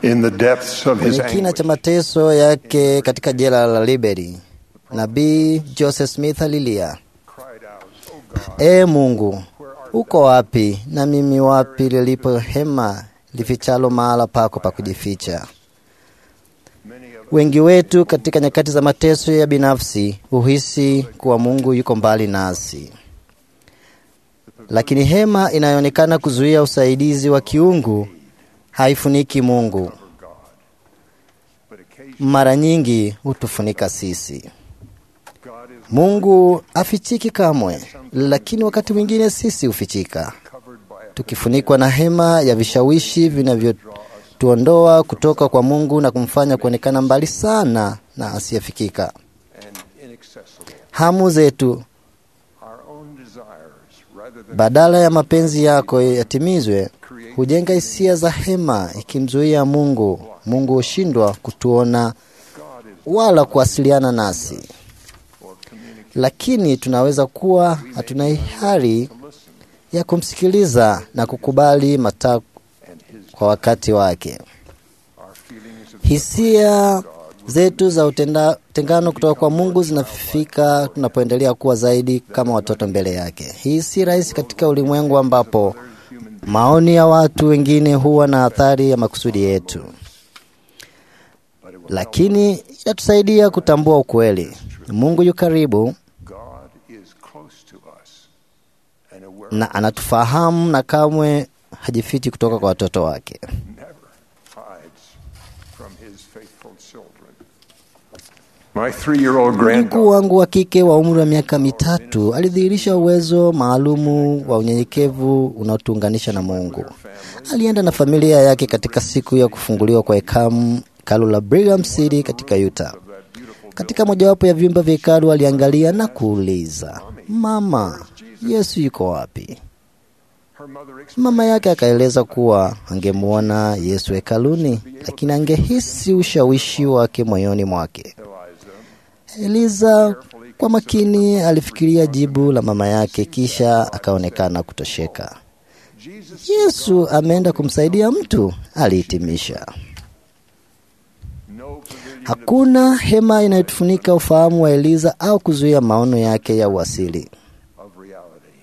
in the depths of his Kwenye kina anguish. cha mateso yake katika jela la Liberty, nabii Joseph Smith alilia, Ee Mungu, uko wapi? Na mimi wapi lilipo hema lifichalo mahala pako pa kujificha? Wengi wetu katika nyakati za mateso ya binafsi huhisi kuwa Mungu yuko mbali nasi, lakini hema inayoonekana kuzuia usaidizi wa kiungu haifuniki Mungu. Mara nyingi hutufunika sisi. Mungu afichiki kamwe, lakini wakati mwingine sisi hufichika, tukifunikwa na hema ya vishawishi vinavyotuondoa kutoka kwa Mungu na kumfanya kuonekana mbali sana na asiyefikika. Hamu zetu badala ya mapenzi yako yatimizwe, hujenga hisia za hema, ikimzuia Mungu. Mungu hushindwa kutuona wala kuwasiliana nasi, lakini tunaweza kuwa hatuna hiari ya kumsikiliza na kukubali matakwa kwa wakati wake. Hisia zetu za utenda- utengano kutoka kwa Mungu zinafika tunapoendelea kuwa zaidi kama watoto mbele yake. Hii si rahisi katika ulimwengu ambapo maoni ya watu wengine huwa na athari ya makusudi yetu, lakini inatusaidia kutambua ukweli. Mungu yu karibu God is close to us and aware na anatufahamu na kamwe hajifichi kutoka kwa watoto wake. never hides from his faithful children. My three-year-old Mjukuu granddaughter wangu wa kike wa umri wa miaka mitatu alidhihirisha uwezo maalumu wa unyenyekevu unaotuunganisha na Mungu. Alienda na familia yake katika siku ya kufunguliwa kwa hekamu hekalu la Brigham City katika Utah. Katika mojawapo ya vyumba vya hekalu aliangalia na kuuliza, mama, Yesu yuko wapi? her mother explained Mama yake akaeleza kuwa angemwona Yesu hekaluni, lakini angehisi ushawishi wake moyoni mwake. Eliza kwa makini alifikiria jibu la mama yake, kisha akaonekana kutosheka. Yesu ameenda kumsaidia mtu, alihitimisha. no pavilion Hakuna hema inayotufunika ufahamu wa Eliza au kuzuia maono yake ya uasili. of reality.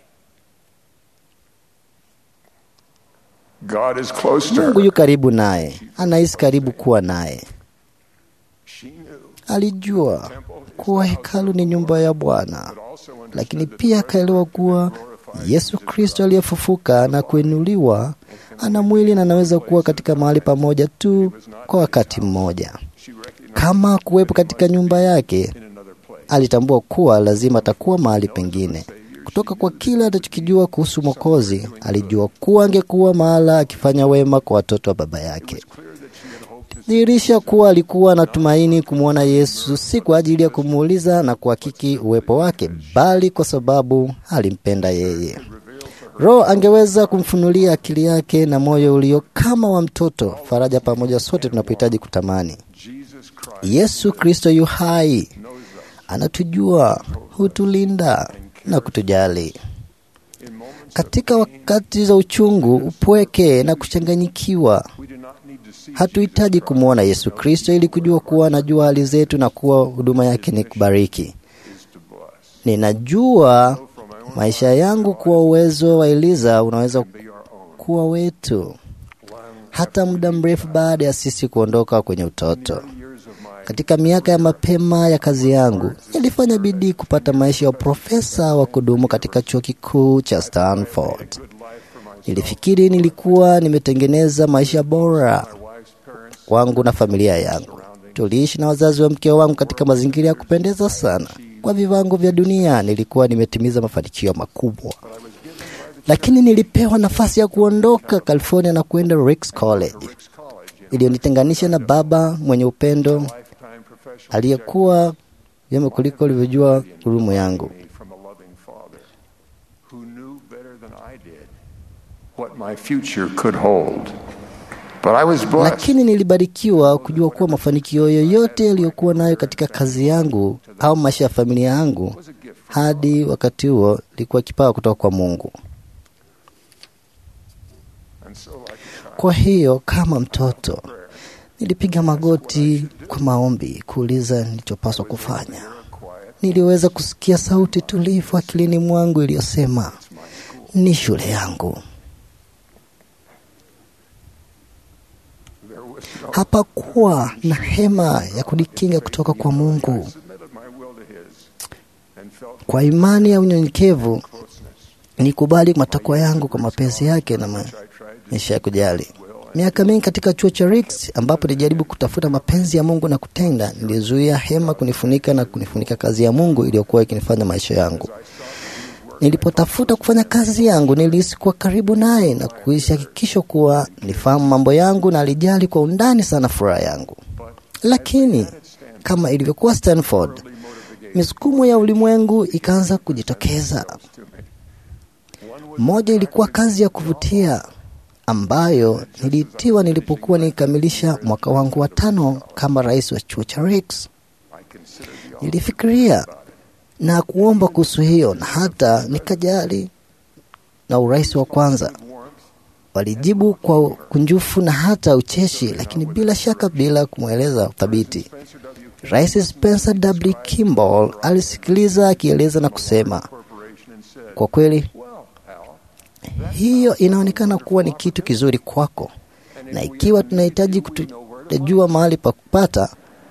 God is close to Mungu her. yu karibu naye, anahisi karibu kuwa naye. She knew, Alijua kuwa hekalu ni nyumba ya Bwana, but also understood lakini pia akaelewa kuwa Yesu Kristo aliyefufuka na kuinuliwa ana mwili na anaweza kuwa katika mahali pamoja tu kwa wakati mmoja. she recognized Kama kuwepo katika nyumba yake, in another place. alitambua kuwa lazima atakuwa mahali pengine. Kutoka kwa kile atachokijua kuhusu Mwokozi, alijua kuwa angekuwa mahala akifanya wema kwa watoto wa baba yake. Dhihirisha kuwa alikuwa anatumaini kumwona Yesu, si kwa ajili ya kumuuliza na kuhakiki uwepo wake, bali kwa sababu alimpenda yeye. Roho angeweza kumfunulia akili yake na moyo ulio kama wa mtoto, faraja pamoja sote tunapohitaji kutamani. Jesus Christ Yesu Kristo yu hai, anatujua, hutulinda na kutujali. Katika wakati za uchungu, upweke na kuchanganyikiwa, we do not need to see hatuhitaji kumwona Yesu Kristo ili kujua kuwa anajua hali zetu na kuwa huduma yake ni kubariki. is to bless. Ninajua maisha yangu kuwa uwezo wa Eliza unaweza Be our own. kuwa wetu hata muda mrefu baada ya sisi kuondoka kwenye utoto. Years of my Katika miaka ya mapema ya kazi yangu, nilifanya bidii kupata maisha ya uprofesa wa kudumu katika chuo kikuu cha Stanford. good life for my Nilifikiri nilikuwa nimetengeneza maisha bora wife's parents wangu na familia yangu. Tuliishi na wazazi wa mke wangu katika mazingira ya kupendeza sana. Kwa viwango vya dunia, nilikuwa nimetimiza mafanikio makubwa, lakini nilipewa nafasi ya kuondoka California na kuenda Ricks College College in iliyonitenganisha na baba mwenye upendo lifetime professional aliyekuwa vyema kuliko ulivyojua hurumu yangu. me from a loving father who knew better than I did what my future could hold. But I was blessed. Lakini nilibarikiwa kujua kuwa mafanikio yoyote yaliyokuwa nayo katika kazi yangu au maisha ya familia yangu was a gift from hadi wakati huo ilikuwa kipawa kutoka kwa Mungu. and so like a child, Kwa hiyo kama mtoto Nilipiga magoti kwa maombi kuuliza nilichopaswa kufanya. Niliweza kusikia sauti tulivu akilini mwangu iliyosema, ni shule yangu. Hapakuwa na hema ya kujikinga kutoka kwa Mungu. Kwa imani ya unyenyekevu, nikubali matakwa yangu kwa mapenzi yake na maisha ya kujali. Miaka mingi katika chuo cha Ricks ambapo nilijaribu kutafuta mapenzi ya Mungu na kutenda, nilizuia hema kunifunika na kunifunika kazi ya Mungu iliyokuwa ikinifanya maisha yangu. Nilipotafuta kufanya kazi yangu, nilihisi kuwa karibu naye na kuishi hakikisho kuwa nifahamu mambo yangu na alijali kwa undani sana furaha yangu. Lakini kama ilivyokuwa Stanford, misukumo ya ulimwengu ikaanza kujitokeza. Moja ilikuwa kazi ya kuvutia ambayo niliitiwa nilipokuwa nikikamilisha mwaka wangu wa tano kama rais wa chuo cha Ricks. Nilifikiria na kuomba kuhusu hiyo na hata nikajali na urais wa kwanza. Walijibu kwa kunjufu na hata ucheshi, lakini bila shaka bila kumweleza thabiti. Rais Spencer W. Kimball alisikiliza akieleza na kusema, kwa kweli hiyo inaonekana kuwa ni kitu kizuri kwako, na ikiwa tunahitaji kutajua mahali pa kupata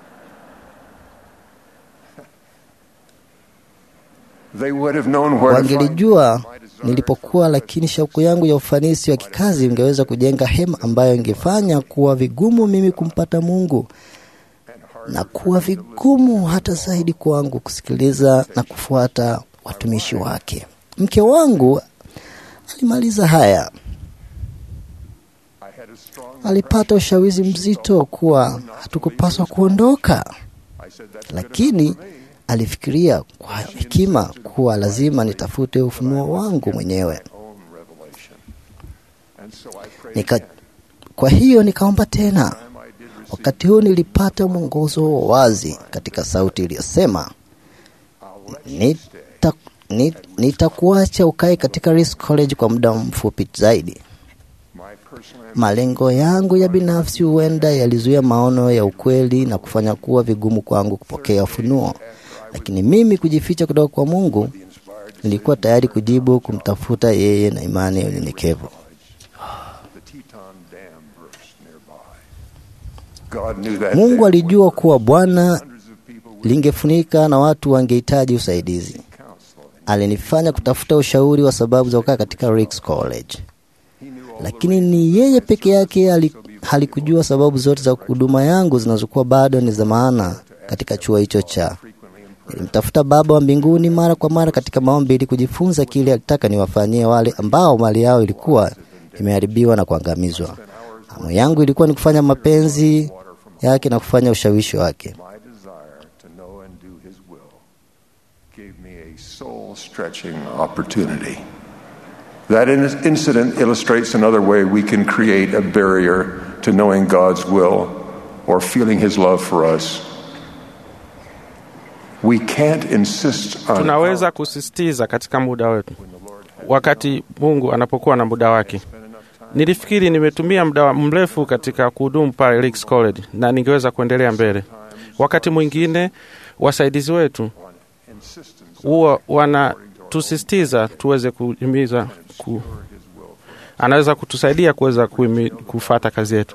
wangelijua nilipokuwa, lakini shauku yangu ya ufanisi wa kikazi ingeweza kujenga hema ambayo ingefanya kuwa vigumu mimi kumpata Mungu na kuwa vigumu hata zaidi kwangu kusikiliza na kufuata watumishi wake. Mke wangu alimaliza haya, alipata ushawishi mzito kuwa hatukupaswa kuondoka, lakini alifikiria kwa hekima kuwa lazima nitafute ufunuo wangu mwenyewe. Nika, kwa hiyo nikaomba tena. Wakati huu nilipata mwongozo wa wazi katika sauti iliyosema, nita nitakuacha ukae katika Rice College kwa muda mfupi zaidi. Malengo yangu ya binafsi huenda yalizuia maono ya ukweli na kufanya kuwa vigumu kwangu kupokea ufunuo, lakini mimi kujificha kutoka kwa Mungu, nilikuwa tayari kujibu kumtafuta yeye na imani ya unyenyekevu. Mungu alijua kuwa Bwana lingefunika na watu wangehitaji usaidizi. Alinifanya kutafuta ushauri wa sababu za kukaa katika Ricks College, lakini ni yeye peke yake halikujua sababu zote za huduma yangu zinazokuwa bado ni za maana katika chuo hicho cha. Nilimtafuta Baba wa mbinguni mara kwa mara katika maombi ili kujifunza kile alitaka niwafanyie wale ambao mali yao ilikuwa imeharibiwa na kuangamizwa. Hamu yangu ilikuwa ni kufanya mapenzi yake na kufanya ushawishi wake. soul-stretching opportunity. That incident illustrates another way we can create a barrier to knowing God's will or feeling His love for us. We can't insist on tunaweza kusisitiza katika muda wetu wakati Mungu anapokuwa na muda wake. Nilifikiri nimetumia muda mrefu katika kuhudumu pale Ricks College na ningeweza kuendelea mbele. Wakati mwingine wasaidizi wetu huwa wanatusisitiza tuweze kuhimiza ku, anaweza kutusaidia kuweza kufata kazi yetu.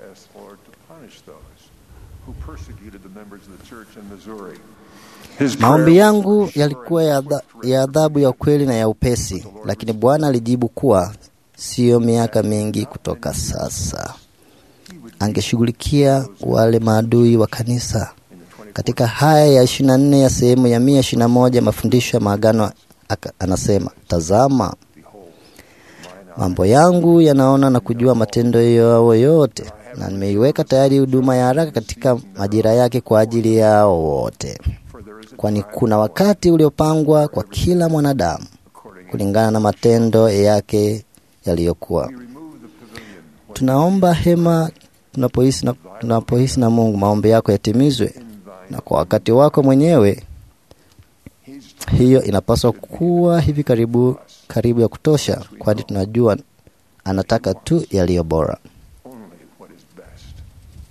Maombi yangu yalikuwa ya adhabu ya ukweli na ya upesi, lakini Bwana alijibu kuwa siyo miaka mingi kutoka sasa angeshughulikia wale maadui wa kanisa. Katika haya ya ishirini na nne ya sehemu ya mia ishirini na moja mafundisho ya maagano anasema, tazama mambo yangu yanaona na kujua matendo yao yote, na nimeiweka tayari huduma ya haraka katika majira yake kwa ajili yao wote, kwani kuna wakati uliopangwa kwa kila mwanadamu kulingana na matendo yake yaliyokuwa. Tunaomba hema tunapohisi na, tunapohisi na Mungu, maombi yako yatimizwe na kwa wakati wako mwenyewe. Hiyo inapaswa kuwa hivi karibu karibu ya kutosha, kwani tunajua anataka tu yaliyo bora.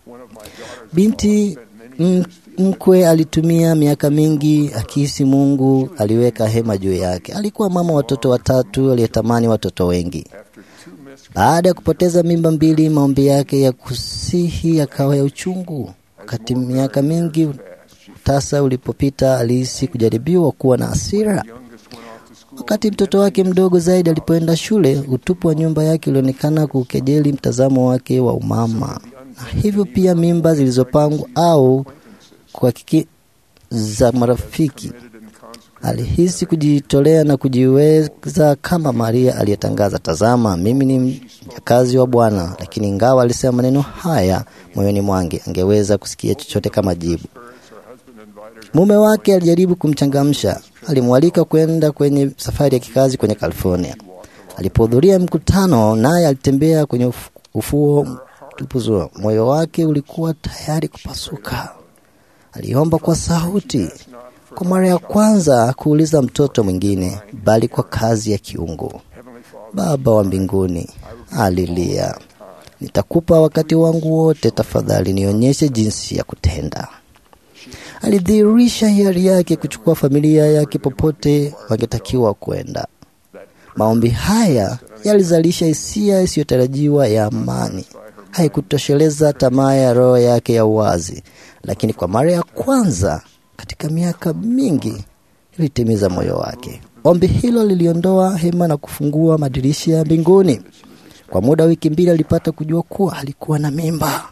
Binti m- mkwe alitumia miaka mingi akihisi Mungu aliweka hema juu yake. Alikuwa mama watoto watatu aliyetamani watoto wengi. Baada ya kupoteza mimba mbili, maombi yake ya kusihi yakawa ya uchungu. Wakati miaka mingi tasa ulipopita, alihisi kujaribiwa kuwa na hasira. Wakati mtoto wake mdogo zaidi alipoenda shule, utupu wa nyumba yake ulionekana kukejeli mtazamo wake wa umama, na hivyo pia mimba zilizopangwa au kwa kiki za marafiki. Alihisi kujitolea na kujiweza kama Maria aliyetangaza, tazama, mimi ni mjakazi wa Bwana. Lakini ingawa alisema maneno haya moyoni mwange, angeweza kusikia chochote kama jibu. Mume wake alijaribu kumchangamsha, alimwalika kwenda kwenye safari ya kikazi kwenye California. Alipohudhuria mkutano, naye alitembea kwenye ufu- ufuo tupuzua. Moyo wake ulikuwa tayari kupasuka. Aliomba kwa sauti, kwa mara ya kwanza kuuliza mtoto mwingine, bali kwa kazi ya kiungu. Baba wa mbinguni, alilia, nitakupa wakati wangu wote, tafadhali nionyeshe jinsi ya kutenda. Alidhihirisha hiari yake kuchukua familia yake popote wangetakiwa kwenda. Maombi haya yalizalisha hisia isiyotarajiwa ya amani. Haikutosheleza tamaa ya roho yake ya uwazi, lakini kwa mara ya kwanza katika miaka mingi ilitimiza moyo wake. Ombi hilo liliondoa hema na kufungua madirisha ya mbinguni. Kwa muda wa wiki mbili alipata kujua kuwa alikuwa na mimba.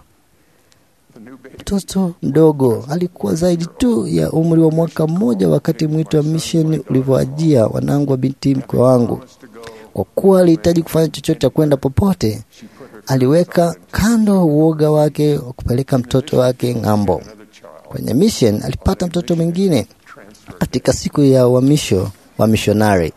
Mtoto mdogo alikuwa zaidi tu ya umri wa mwaka mmoja wakati mwito wa misheni ulivyoajia wanangu wa binti mkwe wangu. Kwa kuwa alihitaji kufanya chochote cha kwenda popote, aliweka kando uoga wake wa kupeleka mtoto wake ng'ambo. Kwenye mission alipata mtoto mwingine katika siku ya uhamisho wa mishonari.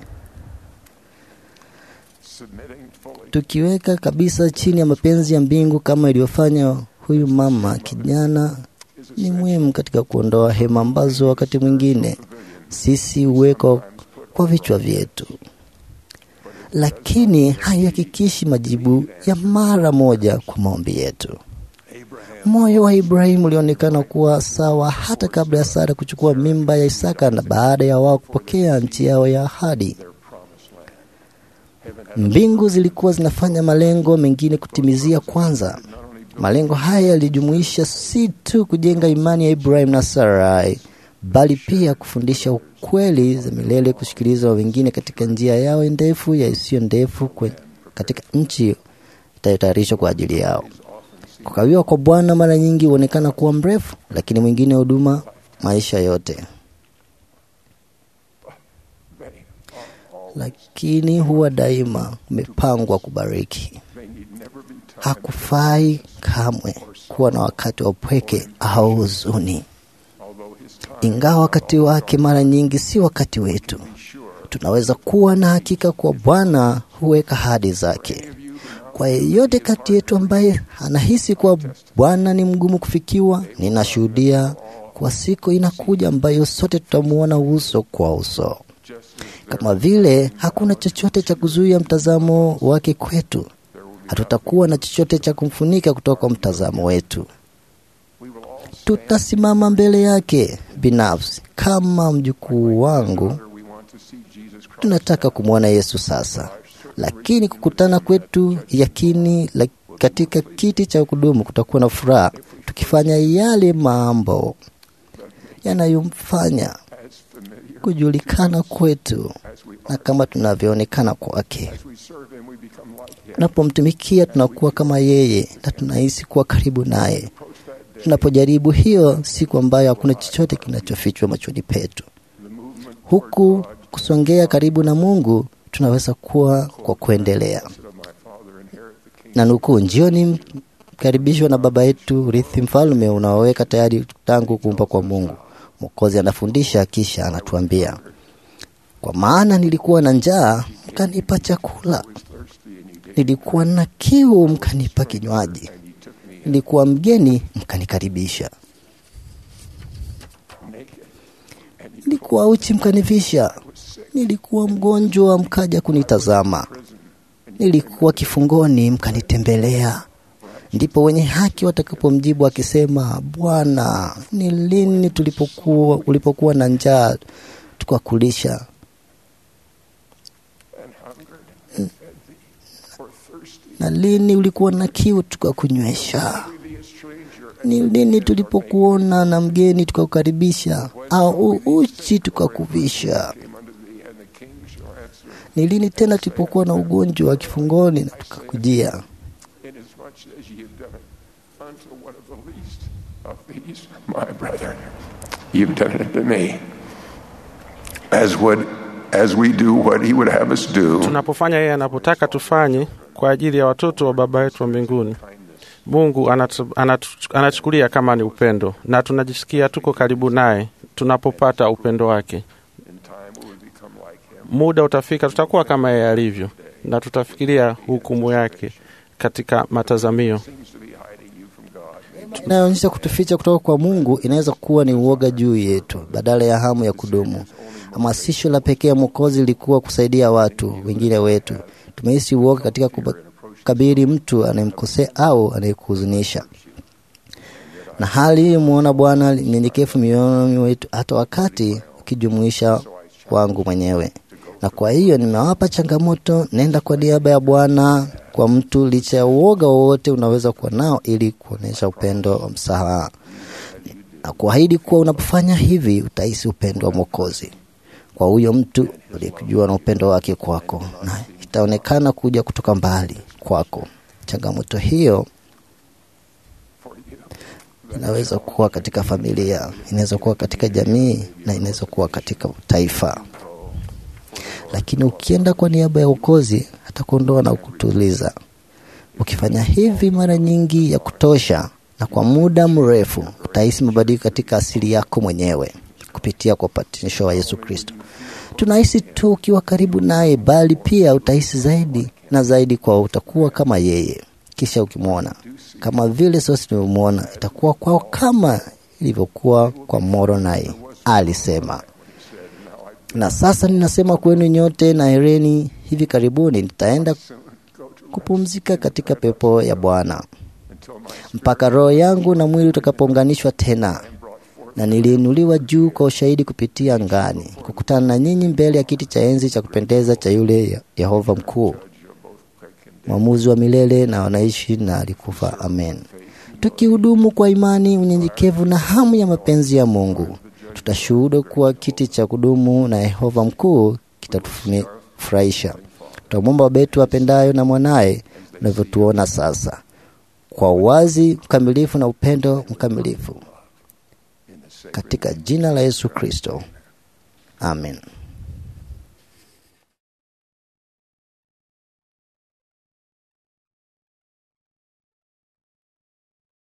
Tukiweka kabisa chini ya mapenzi ya mbingu kama ilivyofanya huyu mama kijana, ni muhimu katika kuondoa hema ambazo wakati mwingine sisi huweka kwa vichwa vyetu, lakini haihakikishi majibu ya mara moja kwa maombi yetu. Moyo wa Ibrahimu ulionekana kuwa sawa hata kabla ya Sara kuchukua mimba ya Isaka na baada ya wao kupokea nchi yao ya ahadi. Mbingu zilikuwa zinafanya malengo mengine kutimizia kwanza. Malengo haya yalijumuisha si tu kujenga imani ya Ibrahim na Sarai, bali pia kufundisha ukweli za milele, kusikiliza wa wengine katika njia yao ndefu ya isiyo ndefu kwe- katika nchi itayotayarishwa kwa ajili yao. Kukawiwa kwa Bwana mara nyingi huonekana kuwa mrefu, lakini mwingine huduma maisha yote, lakini huwa daima umepangwa kubariki. Hakufai kamwe kuwa na wakati wa upweke au huzuni, ingawa wakati wake mara nyingi si wakati wetu. Tunaweza kuwa na hakika kuwa Bwana huweka ahadi zake. Kwa yeyote kati yetu ambaye anahisi kuwa Bwana ni mgumu kufikiwa, ninashuhudia kwa siku inakuja ambayo sote tutamuona uso kwa uso. Kama vile hakuna chochote cha kuzuia mtazamo wake kwetu, hatutakuwa na chochote cha kumfunika kutoka kwa mtazamo wetu. Tutasimama mbele yake binafsi. Kama mjukuu wangu, tunataka kumwona Yesu sasa, lakini kukutana kwetu yakini la katika kiti cha kudumu kutakuwa na furaha tukifanya yale mambo yanayomfanya kujulikana kwetu na kama tunavyoonekana kwake. Tunapomtumikia tunakuwa kama yeye na tunahisi kuwa karibu naye. Tunapojaribu hiyo siku ambayo hakuna chochote kinachofichwa machoni petu, huku kusongea karibu na Mungu tunaweza kuwa kwa kuendelea na nukuu, njioni mkaribishwa na Baba yetu, urithi mfalme unaoweka tayari tangu kuumba kwa Mungu. Mwokozi anafundisha kisha anatuambia, kwa maana nilikuwa na njaa mkanipa chakula, nilikuwa na kiu mkanipa kinywaji, nilikuwa mgeni mkanikaribisha, nilikuwa uchi mkanivisha, nilikuwa mgonjwa mkaja kunitazama, nilikuwa kifungoni mkanitembelea, Ndipo wenye haki watakapomjibu akisema, Bwana, ni lini tulipokuwa ulipokuwa na njaa tukakulisha, na lini ulikuwa na kiu tukakunywesha? Ni lini tulipokuona na mgeni tukakukaribisha, au uchi tukakuvisha? Ni lini tena tulipokuwa na ugonjwa wa kifungoni na tukakujia? Inasmuch as ye have done it unto one of the least of these, my brethren, you've done it to me. As would as we do what he would have us do, tunapofanya yeye anapotaka tufanye kwa ajili ya watoto wa baba yetu wa mbinguni mungu anatu, anatu, anachukulia kama ni upendo na tunajisikia tuko karibu naye tunapopata upendo wake in time we will become like him. muda utafika tutakuwa kama yeye alivyo na tutafikiria hukumu yake katika matazamio Seems to be hiding you from God. inayoonyesha kutuficha kutoka kwa Mungu inaweza kuwa ni uoga juu yetu badala ya hamu ya kudumu. Hamasisho la pekee ya Mwokozi lilikuwa kusaidia watu wengine wetu. Tumehisi uoga katika kukabili mtu anayemkosea au anayekuhuzunisha, na hali hii muona Bwana nyenyekevu mioyoni wetu, hata wakati ukijumuisha wangu mwenyewe. Na kwa hiyo nimewapa changamoto, nenda kwa niaba ya Bwana kwa mtu, licha ya uoga wowote unaweza kuwa nao, ili kuonyesha upendo wa msamaha na kuahidi kuwa unapofanya hivi utahisi upendo wa Mwokozi kwa huyo mtu uliyekujua na upendo wake kwako, na itaonekana kuja kutoka mbali kwako. Changamoto hiyo inaweza kuwa katika familia, inaweza kuwa katika jamii na inaweza kuwa katika taifa, lakini ukienda kwa niaba ya ukozi atakuondoa na kutuliza. Ukifanya hivi mara nyingi ya kutosha na kwa muda mrefu, utahisi mabadiliko katika asili yako mwenyewe kupitia kwa upatanisho wa Yesu Kristo. Tunahisi tu ukiwa karibu naye, bali pia utahisi zaidi na zaidi kwa utakuwa kama yeye. Kisha ukimwona kama vile sisi tumemwona, itakuwa kwao kama ilivyokuwa kwa Moronai, alisema. Na sasa ninasema kwenu nyote na hereni, hivi karibuni nitaenda kupumzika katika pepo ya Bwana mpaka roho yangu na mwili utakapounganishwa tena na niliinuliwa juu kwa ushahidi kupitia angani, kukutana na nyinyi mbele ya kiti cha enzi cha kupendeza cha yule Yehova mkuu, mwamuzi wa milele na wanaishi na alikufa. Amen. Tukihudumu kwa imani, unyenyekevu na hamu ya mapenzi ya Mungu, tutashuhuda kuwa kiti cha kudumu na Yehova mkuu kitatufurahisha. Tutamwomba Baba yetu apendayo na mwanaye unavyotuona sasa, kwa uwazi mkamilifu na upendo mkamilifu katika jina la Yesu Kristo, amen.